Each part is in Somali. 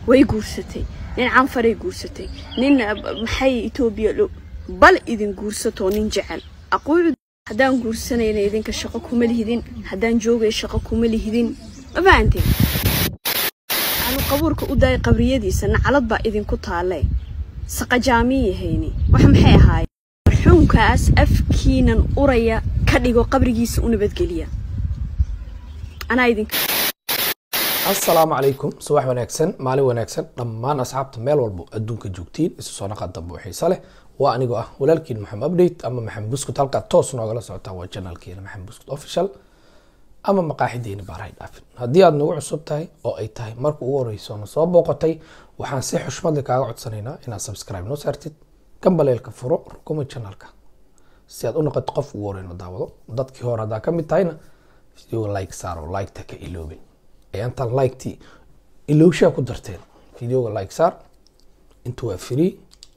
way guursatay nin canfaray guursatay nin maxay etoobiya dhow bal idin guursatoo nin jecel aquucu haddaan guursanayna idinka shaqo kuma lihidin haddaan joogay shaqo kuma lihidin ma fahanteen aanu qabuurka u daay qabriyadiisa nacalad baa idinku taalle saqajaamiyahayni wax maxay ahaayeen marxuumkaas afkiinan uraya ka dhigo qabrigiisa u nabadgeliya anaa idinka asalaamu calaykum subax wanaagsan maalin wanaagsan dhammaan asxaabta meel walbo adduunka joogtiin isu soo naqa dambe oo xiise leh waa anigoo ah walaalkiin maxamed update ama maxamed buskut halkaa toos noogala socotaan waa janaalkeena maxamed buskut official ama maqaaxideeni baarahay dhaafin haddii aad nagu cusub tahay oo ay tahay marka ugu horeyso na soo booqatay waxaan si xushmadle kaaga codsanaynaa inaad subscribe noo saartid gambaleelka furo rukuma janaalka si aad u noqoto qof ugu horeyno daawado dadkii hore haddaa ka mid tahayna videoga like saaro liketa ka iloobin ayaantaan liketi ilowshaa ku darteen videoga like saar inta waa free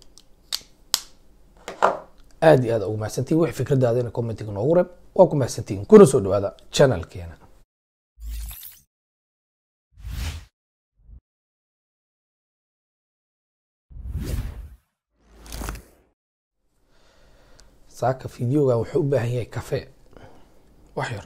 aada iyo aad ugu mahadsantihin wix fikradaadana commentiga noogu reeb waa ku mahadsantihin kuna soo dhawaada channelkeena saaka videogan wuxuu u baahan yahay cafe wax yar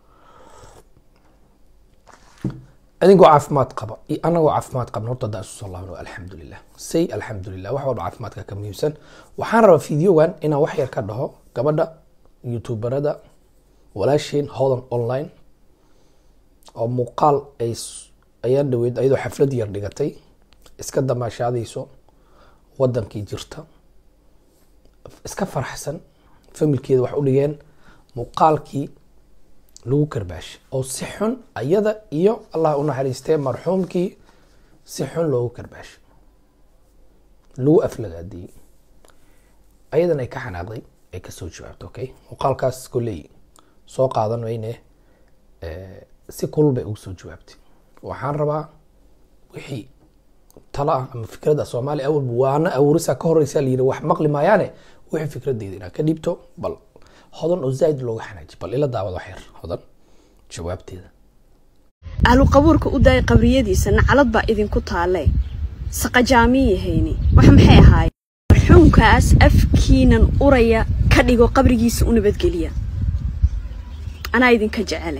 adigoo caafimaad qaba iyo anagoo caafimaad qabna horta haddaan isu soo laabno alxamdulilah say alxamdulilah wax walba caafimaadka ka muhiimsan waxaan rabaa videogan inaan wax yar ka dhaho gabadha youtuberada walaasheen hodan online oo muuqaal ay ayaan dhaweyd ayadoo xaflad yar dhigatay iska damaashaadayso wadankii jirta iska faraxsan familkeeda wax u dhigeen muuqaalkii lagu karbaashay oo si xun ayada iyo allah u naxariistee marxuumkii si xun loogu karbaashay lagu aflagaadiyey ayadan ay ka xanaaqday ay kasoo jawaabtay okay muuqaalkaas kolley soo qaadan weyne si kulul bay ugu soo jawaabtay waxaan rabaa wixii talo ah ama fikradda soomaaliya awalba waana awurisa ka horeysa la yidhi wax maqli maayaane wixii fikradeyda inaad ka dhibto bal hodan oo zaaid looga xanaaji bal ila daawad wax yar hodan jawaabteeda ahlu qabuurka u daay qabriyadiisa nacalad baa idinku taalle saqajaamiyahayni wax maxay ahaayeen marxuumkaas afkiinan uraya ka dhigo qabrigiisa u nabadgeliya anaa idinka jecele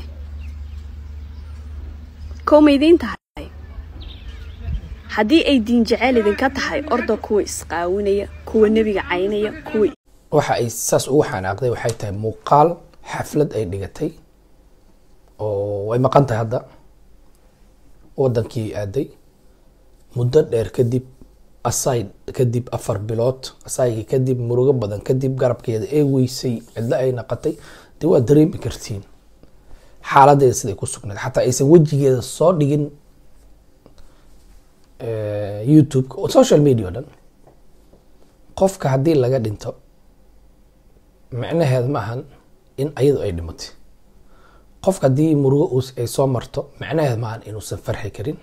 kow ma idiin tahay haddii ay diin jeceel idinka tahay orda kuwa isqaawinaya kuwa nebiga caynaya kuwa waxa ay saas ugu xanaaqday waxay tahay muuqaal xaflad ay dhigatay oo way maqan tahay hadda wadankii aaday muddo dheer kadib asay kadib afar bilood asaygi kadib murugo badan kadib garabkeeda ee weysay cidlo ay naqatay dee waa dareemi kartiin xaaladeeda siday ku sugnayd xataa aysan wejigeeda soo dhigin youtube social media o dhan qofka haddii laga dhinto micnaheed ma ahan in ayadu ay dhimatay qofka haddii murugo ay soo marto micnaheed ma ahan inuusan farxi karin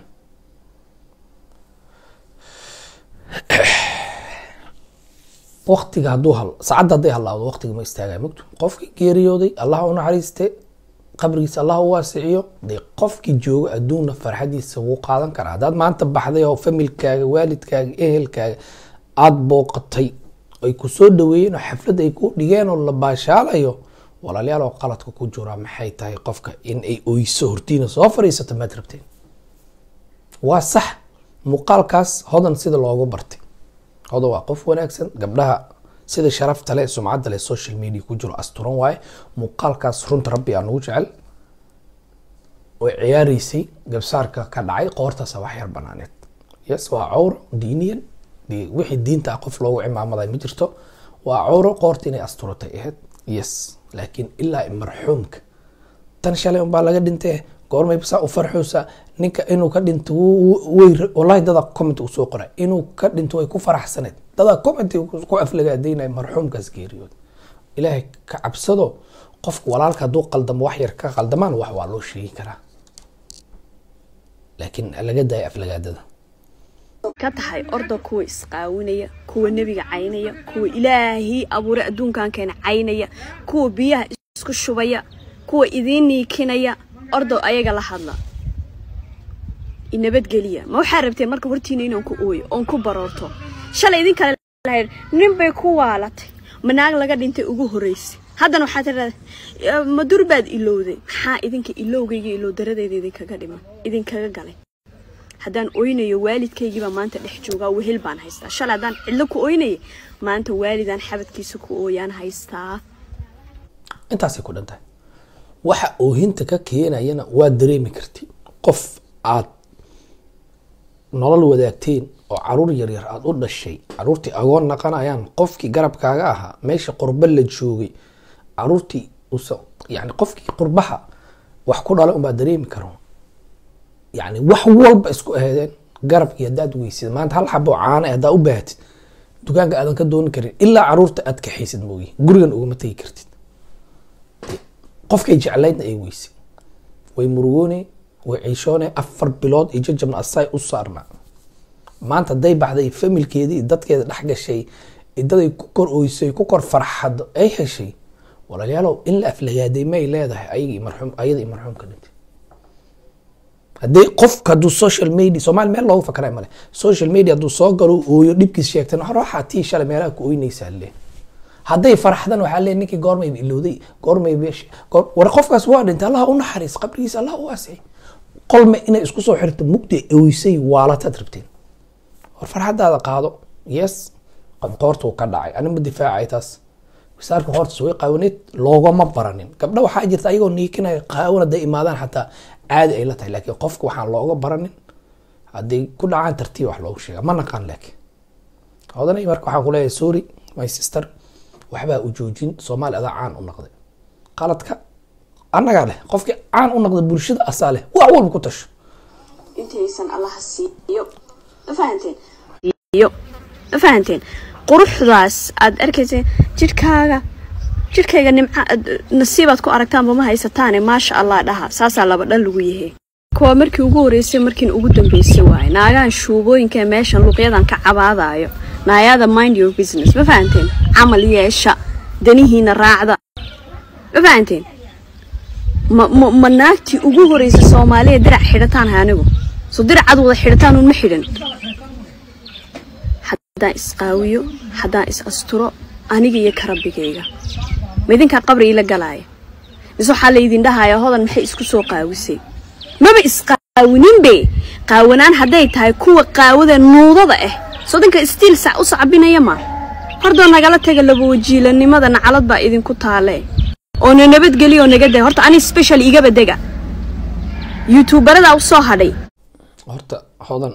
waktiga hadduu hal saacadda hadday halaawdo waktiga ma istaagaya mogto qofkii geeriyooday allah u naxariiste qabrigiisa allah u waasiciyo dee qofkii joogo adduunna farxadiisa wuu qaadan karaa haddaad maanta baxday oo familkaaga waalidkaaga ehelkaaga aada booqatay ay ku soo dhaweeyeen oo xaflad ay ku dhigeen oo la baashaalayo walaalayaal oo qaladka ku jiraa maxay tahay qofka in ay oyso hortiina soo fadhiisato maad rabteen waa sax muuqaalkaas hodan sida loogu bartay hodan waa qof wanaagsan gabdhaha sida sharafta leh sumcadda leh social media ku jiro asturan waaye muuqaalkaas runta rabbi aa nagu jecel way ciyaareysay gabsaarka ka dhacay qoortaasa wax yar banaaneed yes waa cawro diiniyan wixii diinta ah qof loogu cimaamaday ma jirto waa cawro qoorta inay asturatay ahayd yes laakiin ilaa marxuumka tan shalay unbaa laga dhintee goormay saa u farxoosa ninka inuu ka dhinto way wallahi dadaa comment uu soo qoray inuu ka dhinto way ku faraxsaneed dadaa comment ku aflagaadeynaya marxuumkaas geeriyood ilaahay ka cabsado qofka walaalka hadduu qaldamo wax yar ka qaldamaan wax waa loo sheegi karaa laakiin laga daaya aflagaadada ka tahay orda kuwa isqaawinaya kuwa nebiga caynaya kuwa ilaahii abuuray adduunkan keena caynaya kuwa biyaha isku shubaya kuwa idiin niikinaya ordo ayaga la hadla inabadgeliya ma waxaa rabteen marka hortiina inaan ku ooyo oon ku baroorto shalay idin kale lahayd nin bay ku waalatay ma naag laga dhintay ugu horreysay haddana waxaa tidhahda ma dur baad ilowday maxaa idinka ilowgayga ilow daradayda idinkaga dhiman idinkaga galay haddaan oynayo waalidkaygiibaa maanta dhex joogaa wehel baan haystaa shalay haddaan cidlo ku oynaya maanta waalidaan xabadkiisa ku ooyaan haystaa intaasay ku dhan tahay waxa oohinta ka keenayana waa dareemi karti qof aad nolol wadaagteen oo caruur yaryar aada u dhashay caruurtii agoon naqanayaan qofkii garabkaaga ahaa meesha qurba la joogay caruurtii usa yani qofkii qurbaha wax ku dhalay unbaa dareemi karo yani wax walba isku aheedeen garabkii haddaad weysid maanta hal xabo caana haddaa u baahatid dukaanka aadan ka dooni karin ilaa caruurta aad kaxaysid moogi gurigan ugama tegi kartid qofkay jeclaydna ay weysay way murugoone way ciishoone afar bilood iyo jajabna asaay u saarnaa maanta hadday baxday familkeedii dadkeeda dhex gashay daday ku kor oysay ku kor farxado ay heshay walaalayaalow in la aflagaaday may leedahay ayagii marxuum ayada iyo marxuumka dhintay haddii qofka hadduu social media soomaali meel loogu fakray male social media hadduu soo galo ooyo dhibkiis sheegtan waxaa tii shalay meelaha ku oynaysaa le hadday farxdan waxaa le ninkii goormayba ilowday goormayba war qofkaas waa dhintay allah u naxariis qabrigiisa allah u waasay qolme inay isku soo xirto mugdi oysay waalataad rabteen war farxadaada qaado yes qoortuu ka dhacay anima difaacay taas wasaarka hortas way qaawaneed loogama baranin gabdha waxaa jirta ayagoo niikinaya qaawan hadday imaadaan xataa caadi ay la tahay laakiin qofka waxaan looga baranin hadday ku dhacaan tartiib wax loogu sheega ma naqaan laakiin odanay marka waxaan kuleeyahay sorry my sister waxbaa u joojin soomaali adaa caan u noqday qaladka annagaa leh qofkii caan u noqda bulshada asaa leh wax walba ku tasho intaysan allaha siiyo ma fahanteen iyo ma fahanteen quruxdaas aad arkayseen jidhkaaga jidhkayga nimca nasiibaad ku aragtaanba ma haysataane maasha allah dhaha saasaa laba dhan lagu yahe kuwa markii ugu horeysay markiin ugu dambeysay waaye naagahan shuubooyinka meeshan luuqyadan ka cabaadaayo naayada mind your business ma fahanteen camal yeesha danihiina raacda ma fahanteen ma ma ma naagtii ugu horeysa soomaaliya dirac xidhataan ha anigu so diracad wada xidhataan un ma xidhan haddaan isqaawiyo haddaan is asturo aniga iyo karabigayga ma idinkaa qabri ila galaaya mise waxaa laydin dhahaya hodan maxay isku soo qaawisay maba isqaawininbe qaawanaan hadday tahay kuwa qaawada nuudada ah soo dinka istiil sac u sacbinaya ma hordoo nagala taga labawajiilanimada nacalad baa idinku taale oo na nabadgeliya oo naga day horta ani special igaba dega youtuubaradaa u soo hadhay horta hodan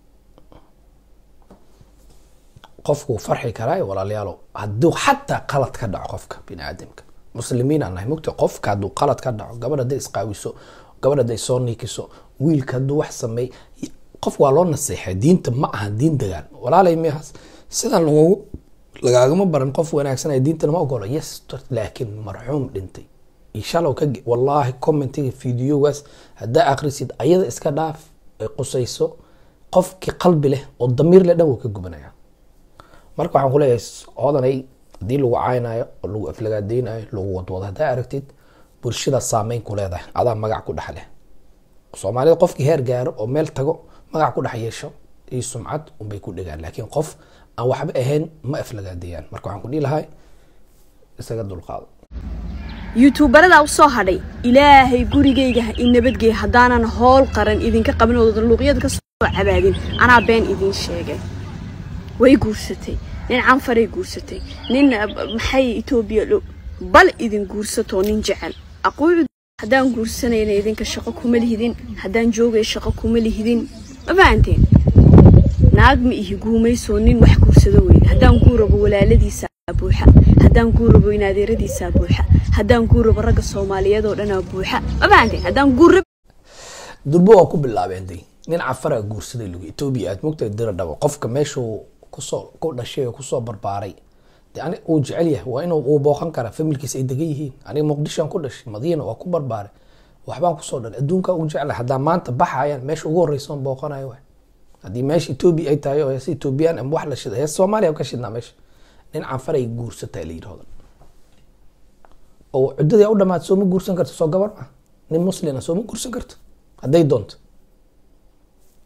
qofku wuu farxi karaa walaalayaalow hadduu xataa qalad ka dhaco qofka bini aadamka muslimiin aan nahay mugta qofka hadduu qalad ka dhaco gabadh hadday isqaawiso gabadh hadday soo niikiso wiilka hadduu wax sameey qof waa loo naseexay diinta ma aha diin dagaal walaalay miyahaas sidan lagugu lagaagama baran qof wanaagsan ee diintana ma ogolo yes laakiin marxuum dhintay ishalow ka wallaahi commentiga videogaas haddaa akhrisid ayada iska dhaaf ay qusayso qofkii qalbi leh oo damiir leh dhan wuu ka gubanaya marka waxaan kuleeyahay odanay haddii lagu caynayo oo lagu aflagaadeynayo lagu wadwado haddaa aragtid bulshada saameyn ku leedahay adaa magac ku dhex leh soomaalida qofkii heer gaaro oo meel tago magac ku dhex yeesho iyo sumcad unbay ku dhegaan laakiin qof aan waxba ahayn ma aflagaadeeyaan marka waxaan ku dhihi lahay isaga dulqaado youtuubaradaa u soo hadhay ilaahay gurigayga ha i nabadgeey haddaanan howl qaran idinka qabin oo luuqyada ka soo cabaadin anaa been idiin sheegay way guursatay nin canfaray guursatay nin maxay etoobiya dhow bal idin guursatoo nin jecel aquucu haddaan guursanayna idinka shaqo kuma lihidin haddaan joogay shaqo kuma lihidin ma fahanteen naag ma ihi guumaysoo nin wax guursado weyne haddaan guurabo walaaladiisaa buuxa haddaan guurabo inaadeeradiisaa buuxa haddaan guurabo ragga soomaaliyeed oo dhanaa buuxa ma fahanteen haddaan guurab durbo waa ku bilaabeen day nin cafaraa guursaday lagu etoobiya aad mogtahay dira dhabo qofka meeshuu kusoo ku dhashay oo kusoo barbaaray de ani uu jecel yahay waa inuu uu booqan karaa familkiisa ay degan yihiin aniga muqdishoan ku dhashay madiina waa ku barbaaray waxbaan kusoo dhalay adduunkaa ugu jeclahay haddaa maanta baxayaan meesha ugu horreysa on booqanayo waay haddii meesha etoobiya ay tahay oo heesa etoobiyaan ama wax la shida heesa soomaaliya ka shidnaa meesha nin canfaray guursataa la yidhahdo oo cuddadii u dhamaad sooma guursan karto soo gabar ma nin muslina sooma guursan karto hadday doonto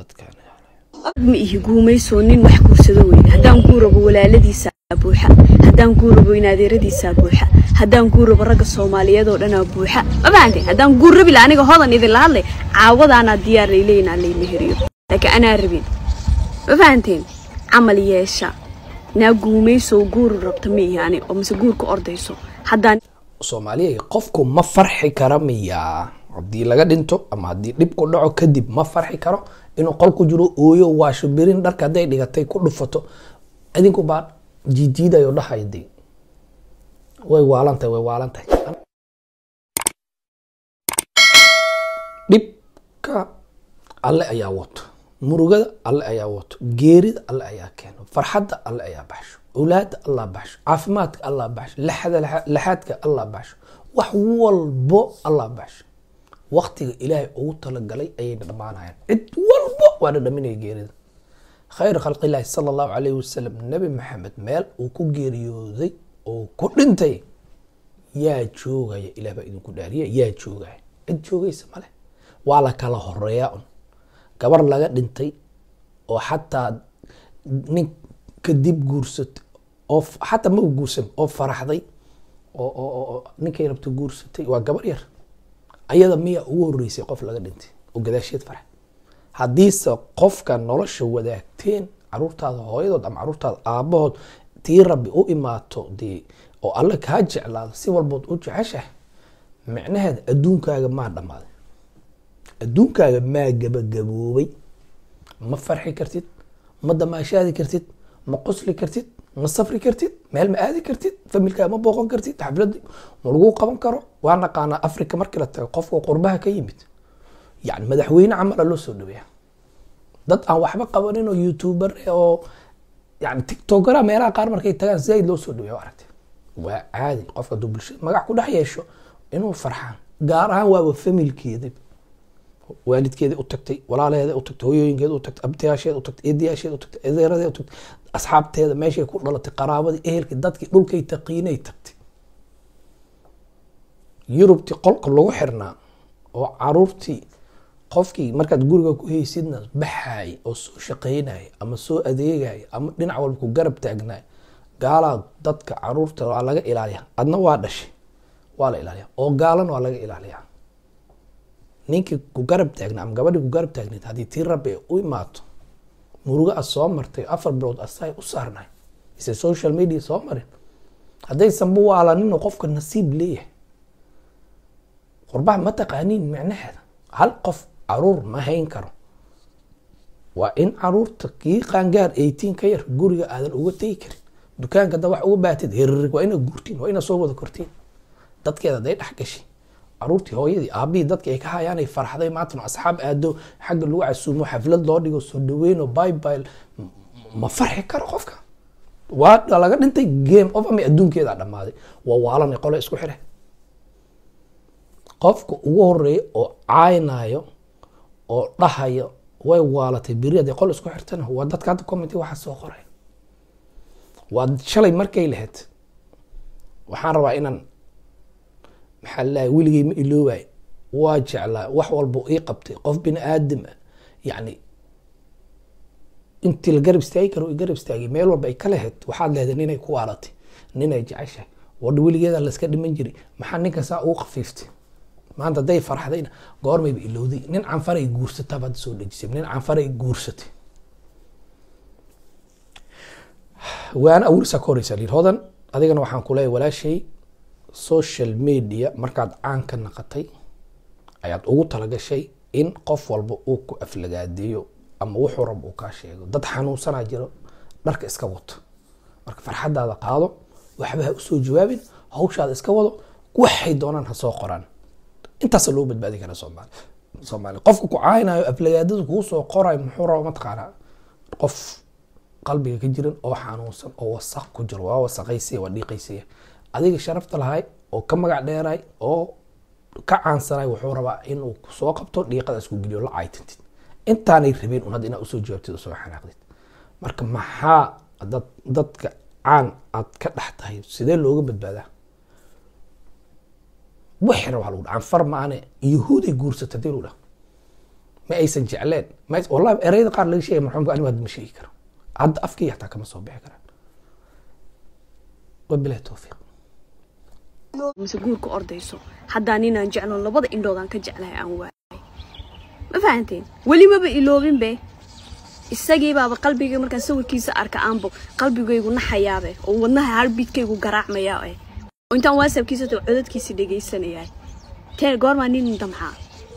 dadkan ma ihi guumayso nin wax guursado weyne haddaan guurabo walaaladiisa buuxa haddaan guurabo inaadeeradiisa buuxa haddaan guurabo ragga soomaaliyeed oo dhanaa buuxa ma fahanteen haddaan guur rabi la aniga hodan idinla hadlay caawadaanaa diyaar layleynaa laymeheriyo laakiin anaa rabin ma fahanteen camal yeesha naa guumayso guuri rabta ma ihi ani oo mise guurka ordayso haddaan soomaaliya qofku ma farxi kara miyaa haddii laga dhinto ama haddii dhib ku dhaco kadib ma farxi karo inuu qol ku jiro ooyo waasho berin dharka hadday dhigatay ku dhufato idinku baa jiijiidayo dhahayo dee way waalantahay way waalantahay dhibka alle ayaa wato murugada alle ayaa wato geerida alle ayaa keeno farxadda alle ayaa baxsho awlaada allah baxsho caafimaadka allah baxsho laxada laxaadka allah baxsho wax walbo allah baxsho waktiga ilaahay ugu talagalay ayayna dhammaanayaan cid walbo waana dhaminaya geerida khayr khalqilaahi sala allahu calayhi wasalam nebi maxamed meel uu ku geeriyooday oo ku dhintay yaa joogaya ilaah baa idinku dhaariya yaa joogaya cid joogaysa male waa la kala horeeyaa un gabar laga dhintay oo xataa nin kadib guursatay oo xataa ma guursan oo faraxday oo oo oo ninkay rabto guursatay waa gabar yar ayada miyaa ugu horeysay qof laga dhintay oo gadaasheed farax haddiise qofka nolosha wadaagteen caruurtaada hooyadood ama caruurtaada aabahood tii rabbi u imaato dee oo alle kaa jeclaado si walbood u jeceshahay micnaheeda adduunkaaga maa dhammaaday adduunkaaga maa gabagaboobay ma farxi kartid ma damaashaadi kartid ma qosli kartid ma safri kartid meel ma aadi kartid familkaa ma booqan kartid xafladi ma lagu qaban karo waa naqaanaa africa markii la tago qofka qurbaha ka yimid yani madaxweyne camala loo soo dhaweeya dad aan waxba qabanin oo youtuber oo yani tiktokera meelaha qaar markay tagaan zaaid loo soo dhaweeya aragtay waa caadi qofka hadduu bulshada magac ku dhex yeesho inuu farxaan gaar ahaan waaba familkeeda waalidkeeda u tagtay walaalaheeda u tagtay hooyooyinkeeda u tagtay abtiyaasheeda u tagtay eedayaasheeda u tagtay edeeradeeda u tagtay asxaabteeda meeshay ku dhalatay qaraabadii ehelkii dadkii dhulkay taqiinay tagtay yurubtii qolka lagu xirnaa oo caruurtii qofkii markaad guriga ku haysidna baxaay oo soo shaqaynay ama soo adeegay ama dhinac walba ku garab taagnaay gaalaa dadka caruurta waa laga ilaaliya adna waa dhashay waa la ilaaliya oo gaalana waa laga ilaaliya ninkii ku garab taagna ama gabadhii ku garab taagnayd haddii tii rabbi ay u imaato murugo a soo martay afar bilood asaay u saarnay ise social media soo marin haddaysanba waalanino qofka nasiib leeyahay qurbaha ma taqaaniin micnaheeda hal qof caruur ma hayn karo waa in caruurta kii qaangaar eighteen ka yar guriga aadan uga tegi karin dukaanka da wax uga baatid hiririg waa inaad guurtiin waa inaad soo wada kortiin dadkeeda day dhex gashay caruurtii hooyadii aabihii dadki ay ka hayaanay farxday maantana asxaab aado xagga lagu casuumo xaflad loo dhigo soo dhaweyno bible ma farxi karo qofka waa laga dhintay game of ama adduunkeeda dhammaaday waa waalanay qole isku xire qofka ugu horeeya oo caaynayo oo dhahayo way waalatay beri hadday qol isku xirtana waa dadka hadda commenty waxa soo qoray waa shalay markay lahayd waxaan rabaa inaan maxaa lalahay weligay ma iloobaay waa jeclaa wax walba ii qabtay qof bini aadam ah yacni intii la garab istaagi karo i garab istaagay meel walba ay ka lahayd waxaad leedahay ninay ku waalatay ninay jeceshahay wadha weligeeda layska dhiman jiray maxaa ninka saa ugu khafiiftay maanta hadday farxdayna goormayba ilowday nin canfaray guursata baad soo dhejisay nin canfaray guursatay waana awlisaa ka horeysa liir hodan adigana waxaan ku leeyahay walaashay social media markaad caan ka naqatay ayaad ugu talagashay in qof walba uu ku aflagaadeeyo ama wuxuu rab uu kaa sheego dad xanuunsanaa jiro dharka iska wato marka farxadaada qaado waxba ha usoo jawaabin hawshaada iska wado waxay doonaan ha soo qoraan intaasa loo badbaadi kara soomaali soomaali qofka ku caaynayo aflagaadada kuu soo qorayo muxuu raba mataqaanaa qof qalbiga ka jiran oo xanuunsan oo wasaq ku jiro waa wasaqaysaya waa dhiiqaysaya adiga sharafta lahay oo ka magac dheeray oo ka caansanay wuxuu rabaa inuu soo qabto dhiiqada isku geliyo la caaytintid intaanay rabeen un hadda inaad usoo jawaabtid oo soo xanaaqdid marka maxaa dad dadka caan aad ka dhex tahay sidee looga badbaadaa wixii rabaa lagu dhaha anfar maane yahuuday guursata hadii lagu dhaha ma aysan jecleen ma ays- wallahi ereyada qaar laga sheegay marxuumka anigu hadda ma sheegi karo hadda afkii hataa kama soo bixi karaan wabilahi towfiiq mise guurka ordayso haddaa ninaan jecloon labada indhoodaan ka jeclahay aan waayay ma fahanteen weli maba iloobin be isagii baaba qalbigay markaan sawirkiisa arka aanbo qalbigaygu naxayaabe oo wadnaha harbidkaygu garaacmayaa eh oo intaan whatsappkiisa tago codadkiisa dhegaysanayaa tee goormaa nin damcaa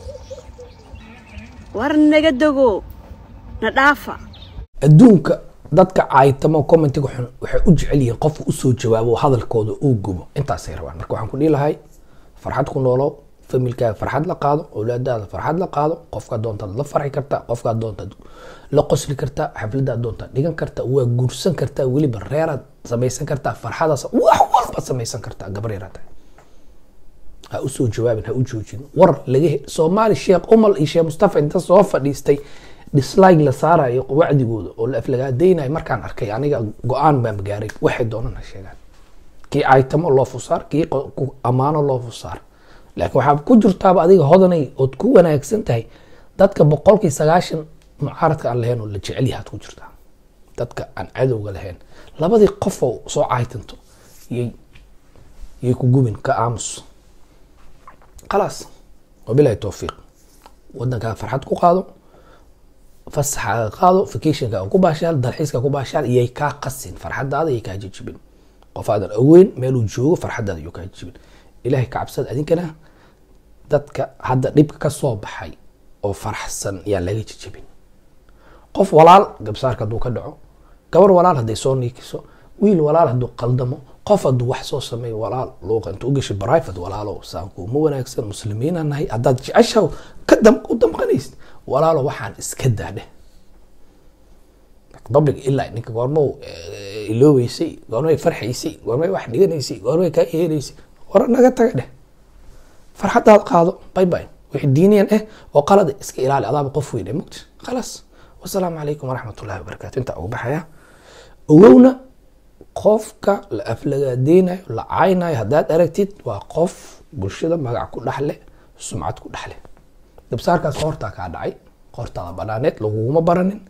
war naga dago na dhaafa adduunka dadka caaytamo commentiga xun waxay u jecel yihiin qofka usoo jawaabo oo hadalkooda uu gubo intaasay rabaan marka waxaan ku dhihi lahay farxad ku noolow familkaaga farxad la qaado awlaadaada farxad la qaado qofkaa doontaad la farxi kartaa qofkaa doontaad la qosli kartaa xafladaad doontaad dhigan kartaa waa guursan kartaa weliba reeraad samaysan kartaa farxadaas wax walbaad samaysan kartaa gabar yaraa tahay ha usoo jawaabin ha u joojin war laga he- soomaali sheekh umal iyo sheekh mustafa inta soo fadhiistay dislike la saarayo wacdigooda oo la aflagaadaynayo markaan arkay aniga go-aan baan gaaray waxay doonaan ha sheegaan kii aytamo loo fusaar kii qo- ku ammaano loo fusaar laakiin waxaa ku jirtaaba adiga hodanay ood ku wanaagsan tahay dadka boqolkii sagaashan mucaaradka aan lahayn oo la jecel yahaad ku jirtaa dadka aan cadowga lahayn labadii qofoo soo caytanto yay yay ku gubin ka aamus khalaas wabilahi towfiiq wadankaa farxad ku qaado fasaxaaga qaado vacationka ku baashaal dalxiiska ku baashaal iyay kaa qasin farxadaada iyay kaa jijibin qof aadan aweyn meeluu joogo farxadaada iyuu kaa jijibin ilahay ka cabsada adinkana dadka hadda dhibka ka soo baxay oo faraxsan yaan laga jijibin qof walaal gabsaarka hadduu ka dhaco gabar walaal hadday soo niikiso wiil walaal hadduu qaldamo qof hadduu wax soo sameeyo walaal luuqa inta u gashay private walaalo saanku ma wanaagsan muslimiina nahay haddaad jeceshaw ka dam u damqanaysid walaalo waxaan iska daadheh public ilaa ninka goormo iloobeysay goormay farxaysay goormay wax dhiganaysay goormay kaa yeelaysay war naga taga dheh farxadaad qaado bay bay wixii diiniyan ah oo qalada iska ilaali adaaba qof weyn mugta khalaas wasalaamu calaykum waraxmat ullahi wabarakaatu intaa ugu baxaya ogowna qofka la aflagaadeynayo la caynayo haddaad aragtid waa qof bulshada magac ku dhexle sumcad ku dhexle dabsaarkaas qoortaa kaa dhacay qoortaada banaaneed laguguma baranin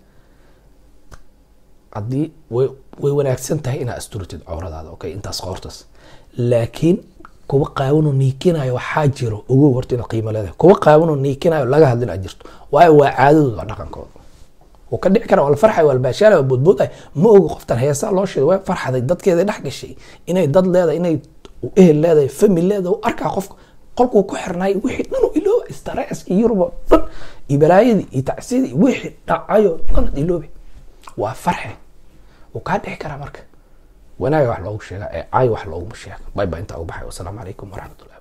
haddii way way wanaagsan tahay inaad asturitid cawradaada okay intaas qoortaas laakiin kuwa qaawanoo niikinayo waxaa jiro ogow horta inaad qiimo leedahay kuwa qaawanoo niikinayo laga hadlin aad jirto waayo waa caadadooda waa dhaqankooda wuu ka dhici kara waa la farxay waa la baashaala waa boodbooday ma ogo qoftan heesaa loo sheegay waa farxaday dadkeeda dhex gashay inay dad leedahay inay ehel leedahay famil leedahay u arkaa qofka qolkuu ku xirnay wixii dhan oo ilooba stareska yurub oo dhan iyo balaayadii iyo tacsidii wixii dhacayo dhan ad iloobi waa farxe wuu kaa dhici karaa marka wanaaga wax loogu sheegaa ee caay wax looguma sheega bay baa intaa ugu baxay wasalaamu calaykum waraxmatullahi